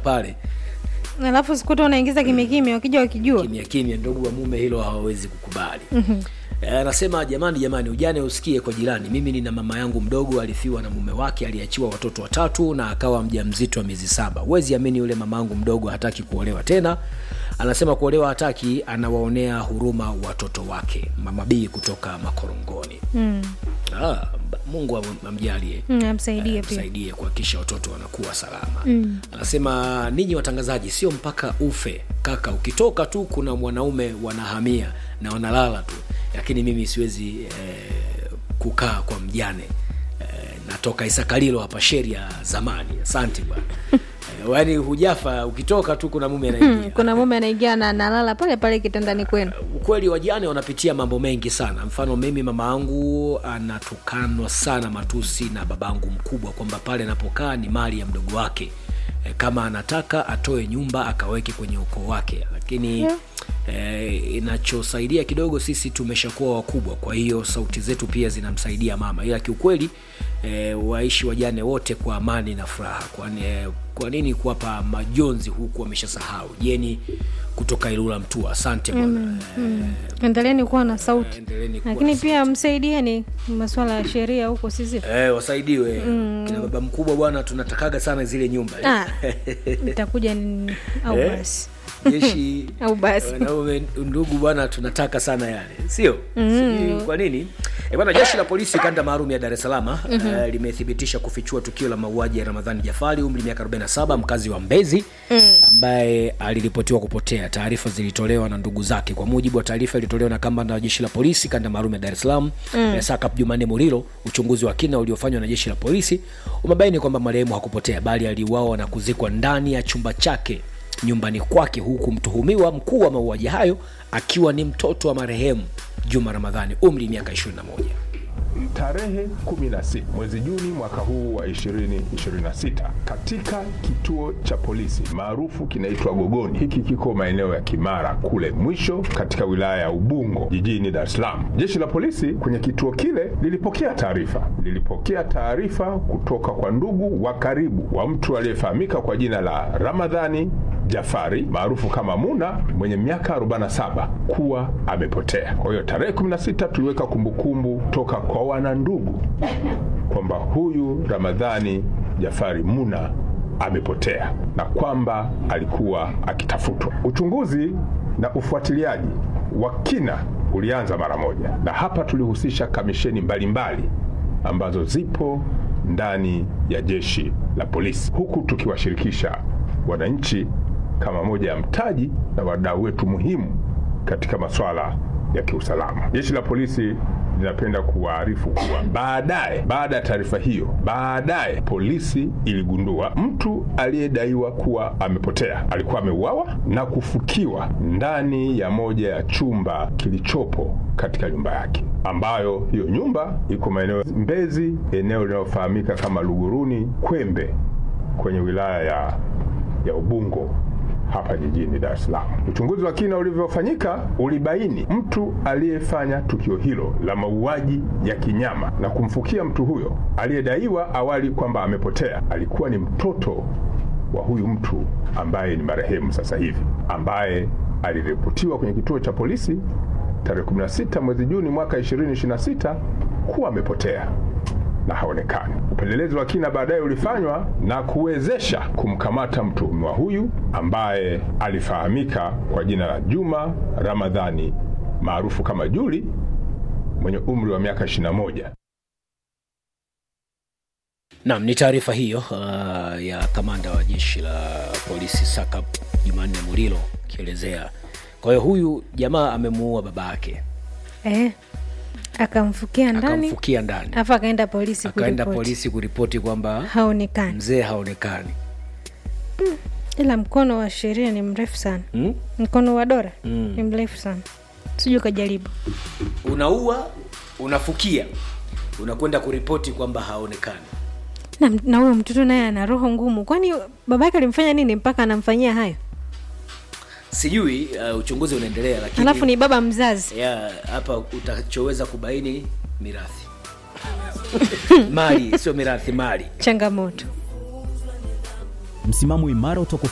pale alafu sikuta unaingiza kimya kimya wakija wakijua kimya kimya, ndugu wa mume hilo hawawezi kukubali. Eh, Anasema jamani, jamani, ujane usikie kwa jirani. Mimi nina mama yangu mdogo alifiwa na mume wake, aliachiwa watoto watatu na akawa mjamzito wa miezi saba. Huwezi amini, yule mama yangu mdogo hataki kuolewa tena. Anasema kuolewa hataki, anawaonea huruma watoto wake. Mama B kutoka Makorongoni. mm. Ah, Mungu am- amjalie Mm, amsaidie Eh, pia msaidie kuhakikisha watoto wanakuwa salama mm. anasema ninyi watangazaji sio mpaka ufe kaka ukitoka tu kuna mwanaume wanahamia na wanalala tu lakini mimi siwezi eh, kukaa kwa mjane eh, natoka isakalilo hapa sheria zamani asante bwana eh, yaani hujafa ukitoka tu kuna mume anaingia kuna mume anaingia na analala pale pale kitandani kwenu ukweli wajane wanapitia mambo mengi sana mfano mimi mama yangu anatukanwa sana matusi na babangu mkubwa kwamba pale anapokaa ni mali ya mdogo wake e, kama anataka atoe nyumba akaweke kwenye ukoo wake lakini yeah. E, inachosaidia kidogo sisi tumeshakuwa wakubwa kwa hiyo sauti zetu pia zinamsaidia mama ila kiukweli e, waishi wajane wote kwa amani na furaha kwani e, kwa nini kuwapa majonzi huku wameshasahau jeni kutoka ilula mtua asante bwana endeleeni kuwa na sauti endeleeni kuwa lakini na pia msaidieni masuala ya sheria huko sisi Eh, wasaidiwe kina baba mkubwa bwana tunatakaga sana zile nyumba eh. Ah, itakuja ni- au Eh? basi jeshi au basi wanaume ndugu bwana tunataka sana yale sio Sijui kwa nini e bwana jeshi la polisi kanda maalum ya dar es salaam mm-hmm. uh, limethibitisha kufichua tukio la mauaji ya ramadhani jafari umri miaka 47 mkazi wa mbezi mm. ambaye aliripotiwa kupotea taarifa zilitolewa na ndugu zake kwa mujibu wa taarifa iliyotolewa na kamanda wa jeshi la polisi kanda maalum ya dar es salaam mm. sakap jumanne mulilo uchunguzi wa kina uliofanywa na jeshi la polisi umebaini kwamba marehemu hakupotea bali aliuawa na kuzikwa ndani ya chumba chake nyumbani kwake huku mtuhumiwa mkuu wa mauaji hayo akiwa ni mtoto wa marehemu juma ramadhani umri miaka 21 Tarehe 16 mwezi Juni mwaka huu wa 2026 katika kituo cha polisi maarufu kinaitwa Gogoni. Hiki kiko maeneo ya Kimara kule mwisho katika wilaya ya Ubungo jijini Dar es Salaam. Jeshi la polisi kwenye kituo kile lilipokea taarifa, lilipokea taarifa kutoka kwa ndugu wa karibu wa mtu aliyefahamika kwa jina la Ramadhani Jafari maarufu kama Muna mwenye miaka 47 kuwa amepotea. Kwa hiyo tarehe 16 tuliweka kumbukumbu toka kwa wanandugu kwamba huyu Ramadhani Jafari Muna amepotea na kwamba alikuwa akitafutwa. Uchunguzi na ufuatiliaji wa kina ulianza mara moja, na hapa tulihusisha kamisheni mbalimbali ambazo zipo ndani ya jeshi la polisi, huku tukiwashirikisha wananchi kama moja ya mtaji na wadau wetu muhimu katika masuala ya kiusalama. Jeshi la polisi linapenda kuwaarifu kuwa baadaye, baada ya taarifa hiyo, baadaye polisi iligundua mtu aliyedaiwa kuwa amepotea alikuwa ameuawa na kufukiwa ndani ya moja ya chumba kilichopo katika nyumba yake, ambayo hiyo nyumba iko maeneo Mbezi, eneo linalofahamika kama Luguruni Kwembe, kwenye wilaya ya, ya Ubungo hapa jijini Dar es Salaam. Uchunguzi wa kina ulivyofanyika ulibaini mtu aliyefanya tukio hilo la mauaji ya kinyama na kumfukia mtu huyo aliyedaiwa awali kwamba amepotea alikuwa ni mtoto wa huyu mtu ambaye ni marehemu sasa hivi, ambaye aliripotiwa kwenye kituo cha polisi tarehe 16 mwezi Juni mwaka 2026 kuwa amepotea na haonekani. Upelelezi wa kina baadaye ulifanywa na kuwezesha kumkamata mtuhumiwa huyu ambaye alifahamika kwa jina la Juma Ramadhani maarufu kama Juli mwenye umri wa miaka 21. Naam, ni taarifa hiyo uh, ya kamanda wa jeshi la polisi Sakap Jumanne Mulilo akielezea. Kwa hiyo huyu jamaa amemuua baba yake, eh, akamfukia ndani akamfukia ndani, alafu akaenda polisi akaenda kuripoti. polisi kuripoti kwamba haonekani mzee haonekani. ila mkono wa sheria ni mrefu sana Hmm? mkono wa dora Mm. ni mrefu sana sijui ukajaribu Unaua, unafukia, unakwenda kuripoti kwamba haonekani. na na huyo mtoto naye ana roho ngumu kwani babake alimfanya nini mpaka anamfanyia hayo Sijui, uh, uchunguzi unaendelea, lakini alafu ni baba mzazi ya hapa utachoweza kubaini mirathi mali, sio mirathi, mali. changamoto msimamo imara utakuwa